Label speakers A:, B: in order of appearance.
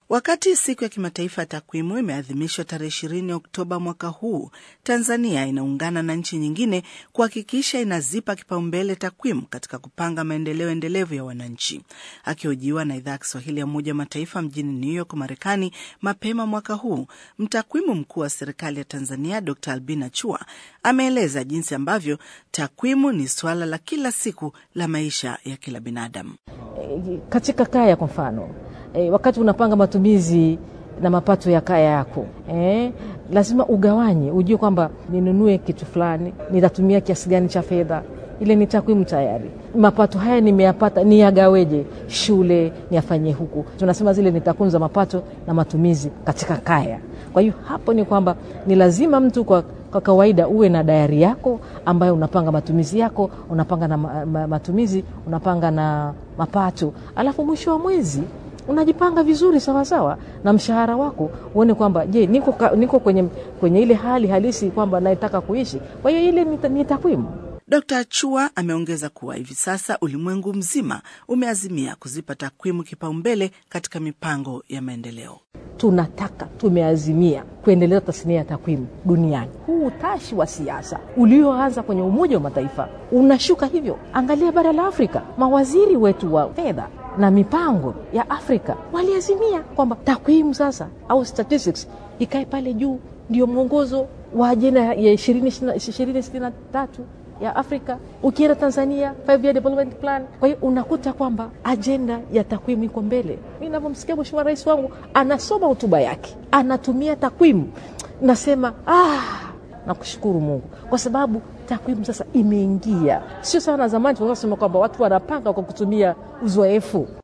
A: Wakati siku ya kimataifa ya takwimu imeadhimishwa tarehe ishirini Oktoba mwaka huu, Tanzania inaungana na nchi nyingine kuhakikisha inazipa kipaumbele takwimu katika kupanga maendeleo endelevu ya wananchi. Akihojiwa na idhaa ya Kiswahili ya Umoja wa Mataifa mjini New York, Marekani, mapema mwaka huu, mtakwimu mkuu wa serikali ya Tanzania Dr Albina Chua ameeleza jinsi ambavyo takwimu ni suala la kila siku la maisha ya kila binadamu.
B: Katika kaya kwa mfano E, wakati unapanga matumizi na mapato ya kaya yako e, lazima ugawanye, ujue kwamba ninunue kitu fulani, nitatumia kiasi gani cha fedha. Ile ni takwimu tayari. Mapato haya nimeyapata, niyagaweje? Shule niyafanyie huku. Tunasema zile ni takwimu za mapato na matumizi katika kaya. Kwa hiyo hapo ni kwamba ni lazima mtu kwa kwa kawaida uwe na dayari yako ambayo unapanga matumizi yako, unapanga na ma, ma, matumizi, unapanga na mapato, alafu mwisho wa mwezi unajipanga vizuri sawasawa sawa, na mshahara wako uone kwamba je, niko, niko kwenye, kwenye ile hali halisi kwamba naitaka kuishi. Kwa hiyo ile ni takwimu.
A: Dkt Chua ameongeza kuwa hivi sasa ulimwengu mzima umeazimia kuzipa takwimu kipaumbele katika mipango ya maendeleo.
B: Tunataka, tumeazimia kuendeleza tasnia ya takwimu duniani. Huu utashi wa siasa ulioanza kwenye Umoja wa Mataifa unashuka hivyo. Angalia bara la Afrika, mawaziri wetu wa fedha na mipango ya Afrika waliazimia kwamba takwimu sasa au statistics ikae pale juu, ndio mwongozo wa ajenda ya ishirini sitini na tatu ya Afrika. Ukienda Tanzania, five year development plan. Kwa hiyo unakuta kwamba ajenda ya takwimu iko mbele. Mi navyomsikia Mheshimiwa Rais wangu anasoma hotuba yake anatumia takwimu, nasema ah, nakushukuru Mungu kwa sababu takwimu sasa imeingia, sio sana zamani tunasema kwamba watu wanapanga kwa kutumia uzoefu.